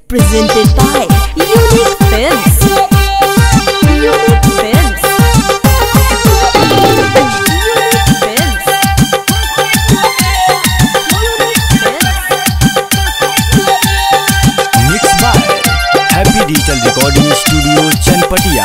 presented by Unique Films. Unique Films. Unique Films. Unique Films. Mix by happy digital recording studio Chanpatia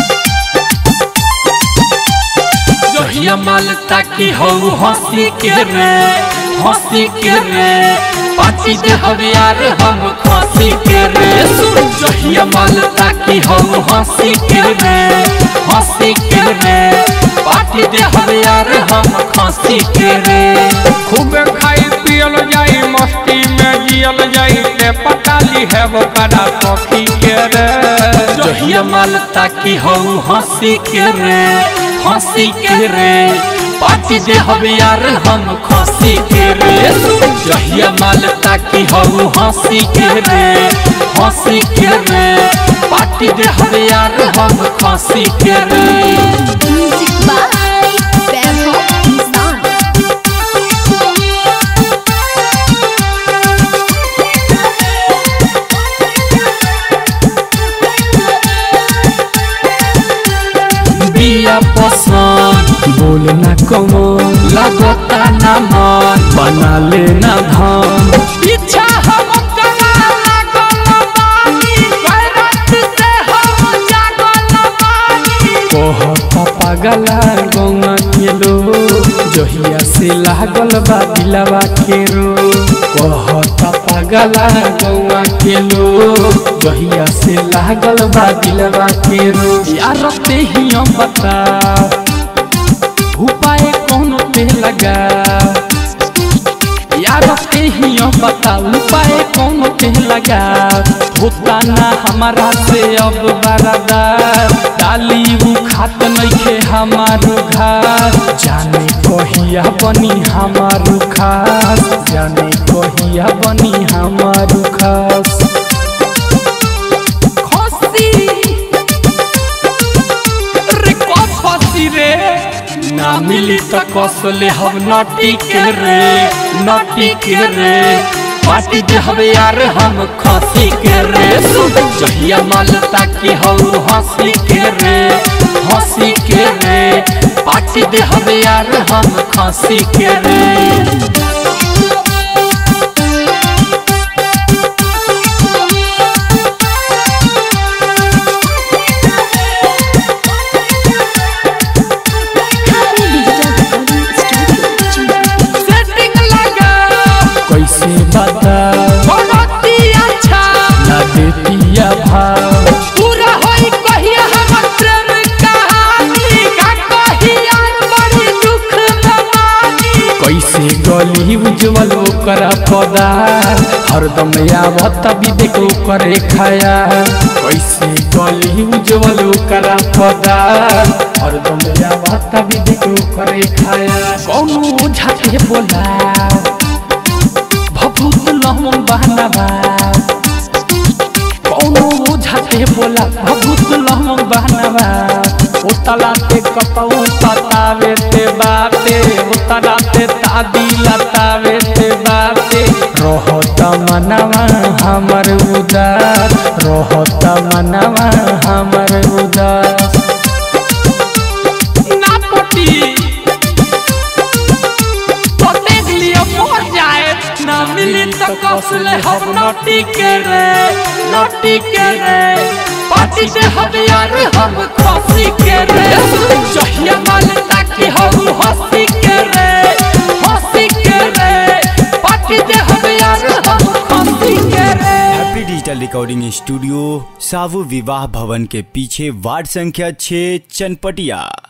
जहिया माल ताकि हो हंसी के रे हंसी के रे पाची दे हवे यार हम खसी के रे सुन जहिया माल ताकि हो हंसी के रे हंसी के रे पाटी दे हवे यार हम खसी के रे खूब खाई पियल जाई मस्ती में जियल जाई ते पटाली है वो कड़ा सखी के रे जहिया माल ताकि हो हंसी के रे हंसी के रे पाटी दे हवे यार हम खसी के रे जहिया माल ताकि हो हंसी के रे हंसी के रे पाटी दे हवे यार हम खसी के रे Music by Vaibhav Nissan. बिया पसंद बोल ना कमो लगता ना मन बना लेना धाम पीछा हम करा लागल बानी गैरत से हम जागल बानी कहता पागला गौवा के लो जहिया से लागल बा दिलवा के रो कहता पागला गौवा के लो जहिया से लागल बा दिलवा के रो यार ते ही हम बता उपाय कौन पे लगा यार ते ही हम बता उपाय कौन पे लगा होता ना हमारा से अब बरादार डाली उ खात नइखे हमारो घर जाने कहिया बनी हमारो खास जाने कहिया बनी हमारो खास खसी रे को खसी रे ना मिली त कसले हम नटी के रे नटी के रे पार्टी दे हवे यार हम खसी के रे सुन जहिया माल ताकि हम हंसी के रे हंसी के रे पार्टी दे हवे यार हम खसी के रे Happy Digital Recording Studio. Setting लगा कैसे बता बहुत ही अच्छा ना देतिया भाव पूरा होई कहिया हमर प्रेम कहानी का कहिया बड़ी दुख दमानी कैसे गली उज्जवल ओकरा पदार हरदम आवत विवेक करे खाया कैसे गली उज्जवल ओकरा पदार हरदम आवत विवेक करे खाया कौनो झाके बोला भभूत लहम बहनवा कौनो झाके बोला भभूत लहम बहनवा उतला ते कपऊ पतावे ते बाते उतला ते तादी लतावे ते बाते रहत मनवा हमर उदास रहत मनवा हमर उदास ना पटी तो देख लियो मर जाए ना मिली तो कसले हम नटी के रे नटी के रे पार्टी दे हम यार हम खसी के रे जहिया माल ताकि हम हंसी के रे हंसी के रे पार्टी दे हम यार हम खसी के रे हैप्पी डिजिटल रिकॉर्डिंग स्टूडियो सावु विवाह भवन के पीछे वार्ड संख्या 6 चनपटिया